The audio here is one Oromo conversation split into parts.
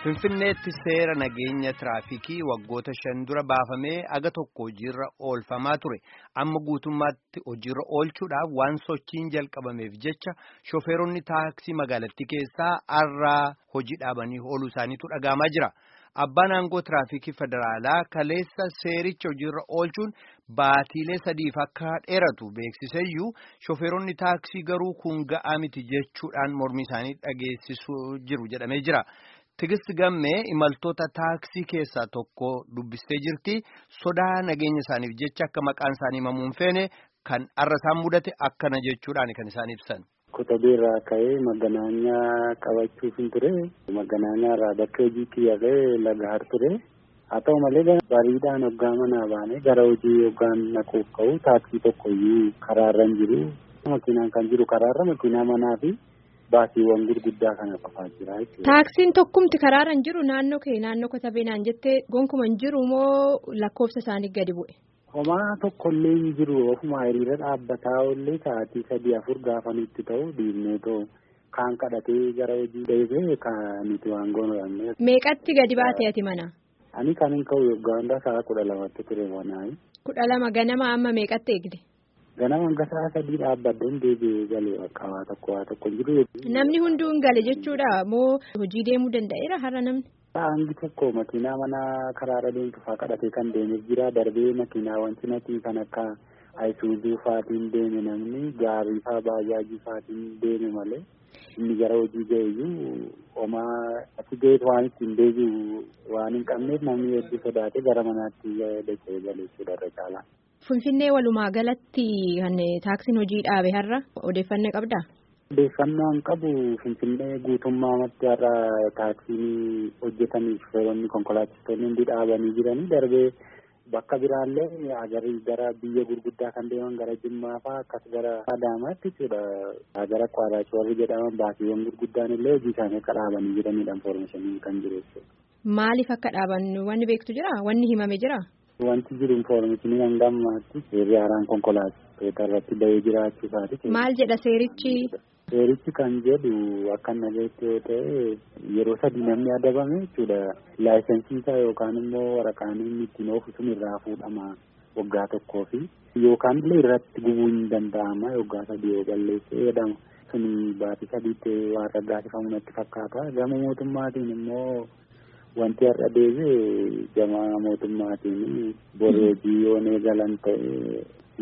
Finfinneetti seera nageenya tiraafikii waggoota shan dura baafamee aga tokko hojiirra oolfamaa ture. Amma guutummaatti hojiirra oolchuudhaaf waan sochiin jalqabameef jecha shofeeronni taaksii magaalattii keessaa har'aa hojii dhaabanii ooluu isaaniitu dhagahamaa jira. Abbaan aangoo tiraafikii federaalaa kaleessa seericha hojiirra oolchuun baatiilee sadiif akka dheeratu beeksiseyyuu shofeeronni taaksii garuu kun ga'aa miti jechuudhaan mormii isaanii dhageessisuu jiru jedhamee jira. Tigist gammee imaltoota taaksii keessaa tokko dubbistee jirti. Sodaa nageenya isaaniif jecha akka maqaan isaanii himamu hin feene kan har'a isaan mudate akkana jechuudhaan kan isaan ibsan. Kotabee irraa ka'ee maganaanyaa qabachuuf hin ture. Maganaanyaa irraa bakka hojii kiyyarree lagaar ture. Haa ta'u malee bariidhaan hoggaa manaa baanee gara hojii hoggaan naquuf ka'u taaksii tokko iyyuu karaarra hin jiru. Makiinaan kan jiru karaarra makiinaa manaa fi baasiiwwan gurguddaa kana qofaa jira jechuudha. Taaksiin tokkumti karaarra hin jiru naannoo kee naannoo kotabee naan jettee gonkuma hin jiru moo lakkoofsa isaanii gadi bu'e? Homaa tokkollee hin jiru ofuma hiriira dhaabbataa ollee sa'aatii sadii afur gaafa nutti ta'u dhiibnee ta'u kaan kadhatee gara hojii deebee kan nuti waan goonudha. Meeqatti gadi baatee ati mana? Ani kan hin ka'u yoggaa hundaa sa'a kudha lamatti ture manaa. Kudha lama ganama amma meeqatti eegde? Ganama hanga sa'a sadii dhaabbaddoon deebi'ee galee bakka waa tokko waa tokko jiru. Namni hunduu hin gale jechuudha moo hojii deemuu danda'eera har'a namni? Hangi tokko makiinaa mana karaarra deemtu fa'aa kadhatee kan deemee jira darbee makiinaawwan cinatii kan akka ayisuuzuu fa'aatiin deeme namni gaarii fa'aa baajaajii fa'aatiin deeme malee inni gara hojii ga'eeyyuu homaa achi ga'eet waan ittiin deebi'u waan hin qabneef namni hedduu sodaatee gara manaatti dacha'ee galee jechuudha irra caalaa. Finfinnee walumaa galatti kan taaksiin hojii dhaabe har'a odeeffannoo qabdaa? Odeeffannoo hin qabu Finfinnee guutummaatti har'a taaksiin hojjetanii shofeeronni konkolaachistoonni hundi dhaabanii jiranii darbee bakka biraallee agarii gara biyya gurguddaa kan deeman gara Jimmaa fa'aa akkas gara Adaamaatti jechuudha. Gara Kwaaraachoo warri jedhaman baasiiwwan gurguddaan illee hojii isaanii akka dhaabanii jiranidha infoormeeshinii kan jiru jechuudha. Maaliif akka dhaaban wanni beektu jira? Wanni himame jira? Wanti jiru infoormeeshinii hanga ammaatti seerri haaraan konkolaachistoota irratti bahee jiraachuu isaati. Maal jedha seerichi? Seerichi kan jedhu akka nageetti yoo ta'e yeroo sadii namni adabame jechuudha. Laayisensii isaa yookaan immoo waraqaan inni ittiin oofu sun irraa fuudhama waggaa tokkoo fi yookaan illee irratti gubuu hin danda'ama waggaa sadii yoo balleessee jedhama. Sun baatii sadiitti waan raggaasifamu natti fakkaata. Gama mootummaatiin immoo wanti har'a deebi'e gama mootummaatiin boru hojii yoo eegalan ta'e.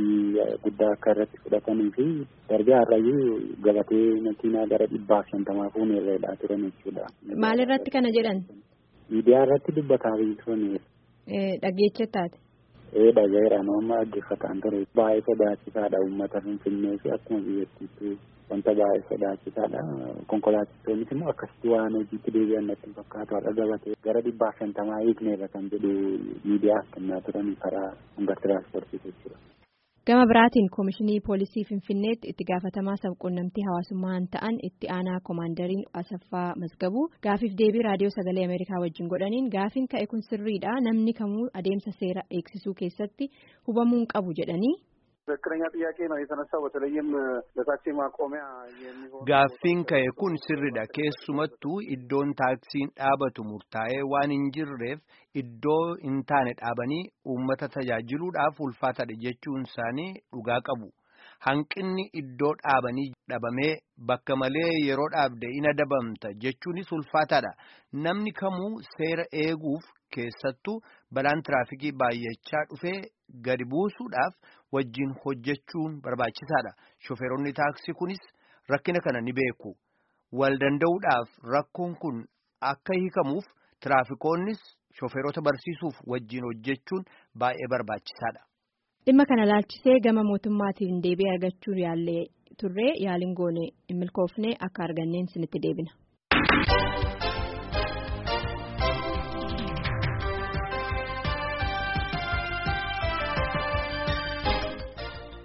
guddaa akka irratti fudhatanii fi darbee har'ayyuu gabatee makiinaa gara dhibbaaf shantamaa fuunee irra turan jechuudha. Maal irratti kana jedhan? Miidiyaa irratti dubbataa turani. Dhaggeeffattaati. Ee dhagaheera nama dhaggeeffataan ture. Baay'ee sodaachisaadha uummata Finfinnee fi akkuma biyyattiitti wanta baay'ee sodaachisaadha. Konkolaachistoonnis immoo akkasitti waan hojiitti deebi'an natti fakkaatu har'a gabatee gara dhibbaaf shantamaa hiikneerra kan jedhu miidiyaaf kennaa turan karaa hanga tiraanspoortii jechuudha. Gama biraatiin Koomishinii Poolisii Finfinneetti itti gaafatamaa sabquunnamtii hawaasummaan ta'an itti aanaa koomaandariin Asaffaa Masgabuu gaafiif deebii raadiyoo sagalee Ameerikaa wajjin godhaniin gaafiin ka'e kun sirriidha namni kamuu adeemsa seera eegsisuu keessatti hubamuu hin qabu jedhanii. ትክክለኛ ጥያቄ ነው የተነሳው በተለይም ለታክሲ ማቆሚያ የሚሆን gaaffiin ka'e kun sirriidha keessumattuu iddoon taaksiin dhaabatu murtaa'ee waan hin jirreef iddoo hin taane dhaabanii uummata tajaajiluudhaaf ulfaataadha jechuun isaanii dhugaa qabu hanqinni iddoo dhaabanii dhabamee bakka malee yeroo dhaabde in adabamta jechuunis ulfaataadha namni kamuu seera eeguuf keessattuu balaan tiraafikii baay'achaa dhufee gadi buusuudhaaf wajjin hojjechuun barbaachisaadha. Shofeeronni taaksii kunis rakkina kana ni beeku. Wal danda'uudhaaf rakkoon kun akka hiikamuuf tiraafikoonnis shofeerota barsiisuuf wajjin hojjechuun baay'ee barbaachisaadha. Dhimma kana laalchisee gama mootummaatiin deebii argachuu yaallee turree yaaliin goone hin milkoofne akka arganneen sinitti deebina.